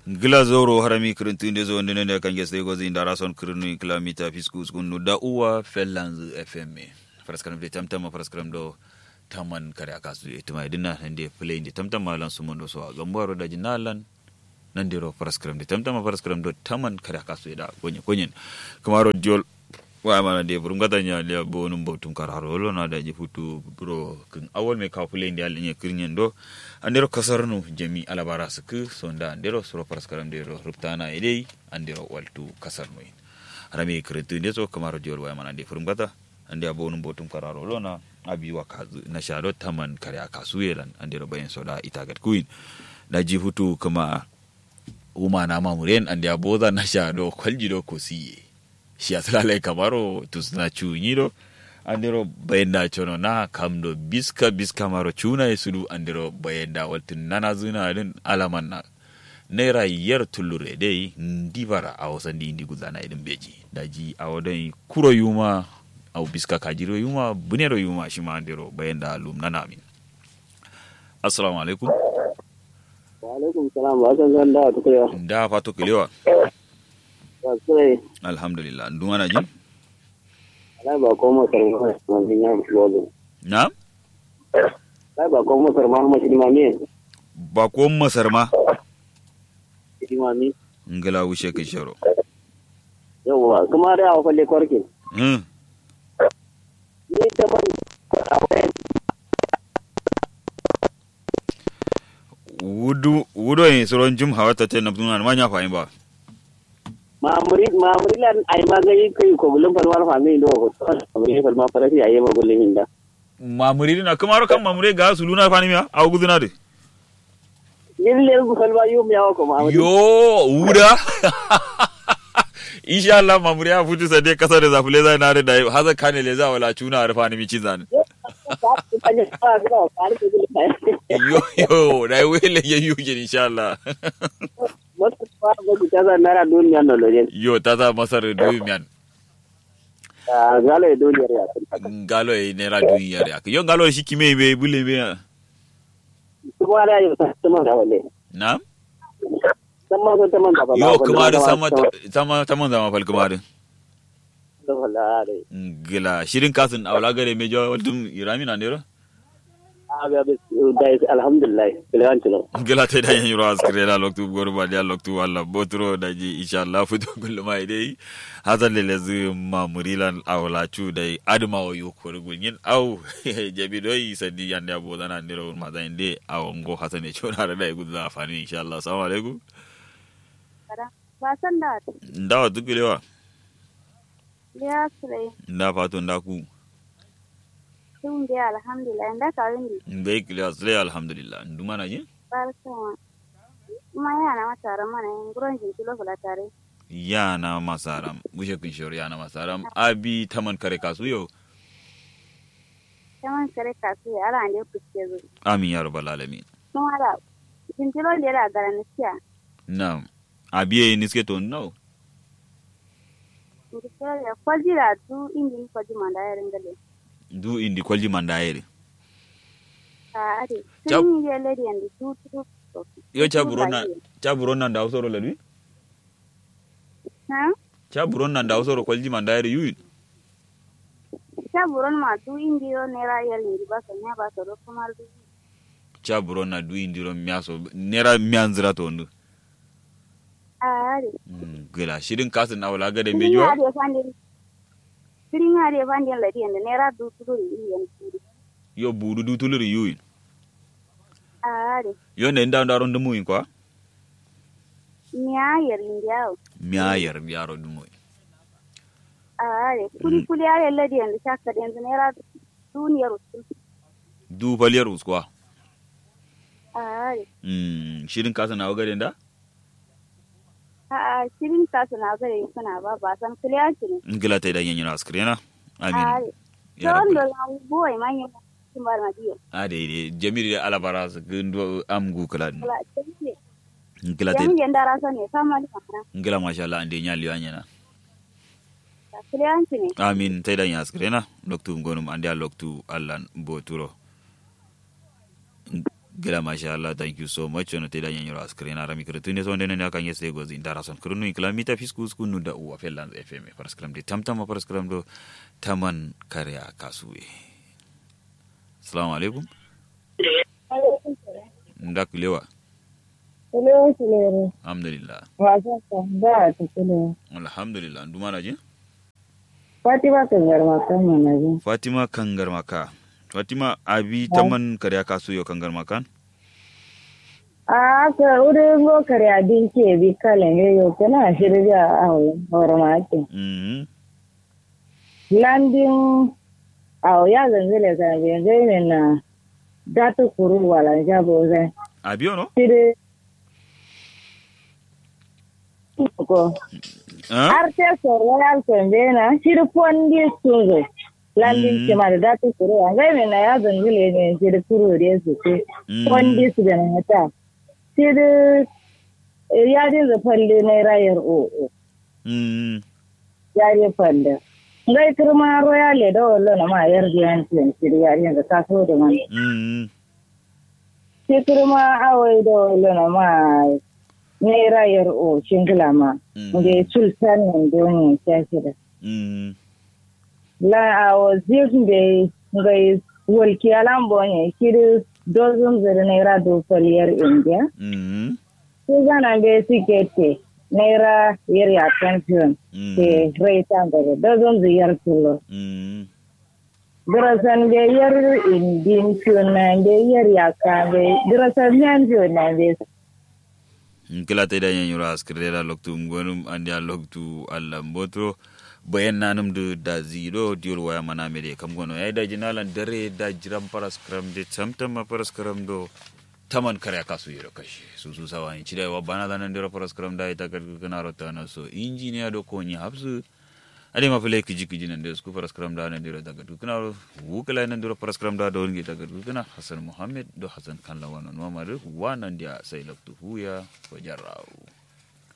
gila zoro harami kirintunde zo ndene ne kange sey gozi ndara son kirinu kilomita fisku skunu da uwa fellanz fm faraskaram de tamtama faraskaram do taman kare akasu itima idina nde play ndi tamtama lan sumondo so gambaro da jinalan nandiro faraskaram de tamtama faraskaram do taman kare akasu da gonye gonyen kamaro diol wa mana de burum gata nya le bo num bo tum kar haro na da ji futu bro kin awol me ka play ndi al nye kirnyen do andero kasarnu jami alabara suku sonda andero suro paraskaram dero ruptana idei andero waltu kasarnu in rami kretu ndeso kamaro diol wa mana de furum gata ande abonum botum kararo lona abi wa kazu na shado taman kare akasu yelan andero bayen soda itagat kuin da ji hutu kama uma na mamuren ande aboda na shado kwalji do kosiye shi asalale kamaro tusna chunyiro andiro bayenda cono na kamdo biska biska maro cuna e sudu andiro bayenda waltin nana zuna din alaman na naira yar tullure dai ndibara a wasan di indi guzana idin beji daji a wadai kuro yuma au biska kajiro yuma bunero yuma shi ma andiro bayenda lum nana min assalamu alaikum wa alaikum salam wa san zan da tukulewa da fato kilewa wa sai alhamdulillah ndumana jin Lai ba ko masar ma manzin ya lolo. na Lai ba ko masar ma ma shi mami. ba ko masar ma Shi mami. ngala wushe kai sharo Yawwa kuma da awa falle kwarkin. hmm Ni ta man wudu wudo yin soron jum hawata te nabtuna ma nya fahim ba mamuri mamuri lan ai magani kai ko bulun falwar fami do ko. Mamuri falma farafi ayi ma bulun hinda. mamuri na kamaro kan mamuri ga su luna fani miya a guduna de Ni le ku falwa yu mi awa ko mamuri. yo wuda insha Allah mamuri ya futu sa dai kasar da zafule zai na da haza kane le za wala cuna a rufa ni mi cizan yo yo da wele ya yuge insha Allah Wasu ba ga ku ta zan nara duniya no lojen. yo ta za masar dumiyan Galo e duniyar ya. ngalo e nera duniya ya yo ngalo shi kime be bule be Kuma da yau ta man ga walle. na Sama ko ta man ga ba. yo kuma da sama sama sama zama fal kuma da Da wallahi. gila shirin kasin awla gare me jo dum irami na ndero Aga bis da alhamdulillah. Bilan tuno. gila te da yin yuro askire la loktu goru ba dia loktu walla botro da ji insha Allah futu kullu mai dai hazal le zu ma murilan awla chu dai adma o yu ko gunyin au jabi doi sadi yande abo dana ndero ma da inde aw ngo hasane chona da dai gudu afani insha Allah assalamu alaikum Wasan da ndawa dukulewa ya sure nda fatu nda ku sun da alhamdulillah inda ka windi mbe kile asle alhamdulillah nduma na ji barkan kuma yana mata mana yin gurin jinki kula tare yana masaram bushe kun shori yana masaram abi taman kare kasu yau kaman kare kasu ya ala ne kuske zo amin ya rabbal alamin kuma da jinki lo da da garantiya na abi niske to no jinki lo da kwaji da tu indi ni kwaji manda ya ringale du indi kwalji mandayere a ade Chap- sun yi ya lady and tu tu yo chaburona chaburona nda usoro ladwi ha chaburona nda usoro kwalji mandayere yu ta buron ma tu indi yo nera ya lindi ba sa nya ba sa ro kuma du chaburona du indi ro miaso nera mianzira to ndu a ade Mm, gila shirin kasin na wala gade Sirin mejo ya de fandin Sirin ya de fandin lady and nera du tu du indi tu yo budu du tuluri yu a ade yo ne nda ndaro ndumu kwa Nya yarin yawo. miayar yaro dumu Are, kuli kuli are ladi yanzu shaka da yanzu naira duniyar usul. du faliyar uskwa Are, mm shirin kasin na gade nda a shirin kasu na gare suna ba ba san kuliya shi ne. ngila ta idan yanyi na askrena amin Are, ya don rabbal da na buwai manyan sun bar madiyo. ade jamiri da alabara su gundo amgu kala Kula, ce ngila te Yamin yanda rasa ne sama da kamar. ngila masha Allah ande nyali wanyana Kuliya shi ne. amin tai dan yaskrena loktu gonum ande a loktu Allah boturo gila masha Allah thank you so much ono teda nyanyiro askrin ara mi kretu ne so ndene ne kan yeste gozi ndara son krunu kilamita fisku skunu da uwa fellan fm paraskram de tamtam paraskram do taman karya kasuwe assalamu alaikum ndak lewa Hello, Silere. alhamdulillah Wasan ka ba ta kula. alhamdulillah nduma na je Fatima kan garma kan mana ji. fatima kangar maka fatima abi taman karya kasuwe kangar makan A ka wurin go kare abin ke bi kalan yayo kana shirya a horma ke. mhm Landin a ya zanzile ka bi zai na datu kuru wala jabo zai. abi ono Shiri ko ah arte royal sembena shiri fondi sunzo. Landin ke ma da datu kuru a zai na ya zanzile ne shiri kuru da su ke. Fondi su da na ta. Shiri yarin da falle na rayar o'o. mhm yari falle. Ngai kirma royal le da wallo na ma yar biyan tiyan shiri yarin da ta so da man. mhm Shi kirma awai da wallo na ma ne rayar o shingila ma. Mm. Ngai sultan nan doni ta shida. mhm La awo zirgin da ngai walki alambo ne shiri dozin zira naira do faliyar indiya. mhm Shi zana bai sikete naira yar ya pension. mhm Ke rai ta gaba dozin ziyar kilo. mhm Dirasan da yar indin tunan da yar yaka bai dirasan yan tunan bai kila ta idan yanyu ras kirera loktu ngonum andi a loktu alla mbotro bayan nanum du da zero diol waya mana mede kam gono ay da jinalan dare da jiram paras kram de tamtam ma paras kram do taman kare kasu yero kashi su su sawa ni chida wa bana da nan dero paras kram da ita kar kana rota na so engineer do ko ni habsu ade ma fele kiji kiji nan da su paras kram da nan dero daga du kana wukala nan dero paras kram da do ngi daga du kana hasan muhammad do hasan kan lawan no ma wa nan dia sai loktu huya ko jarraw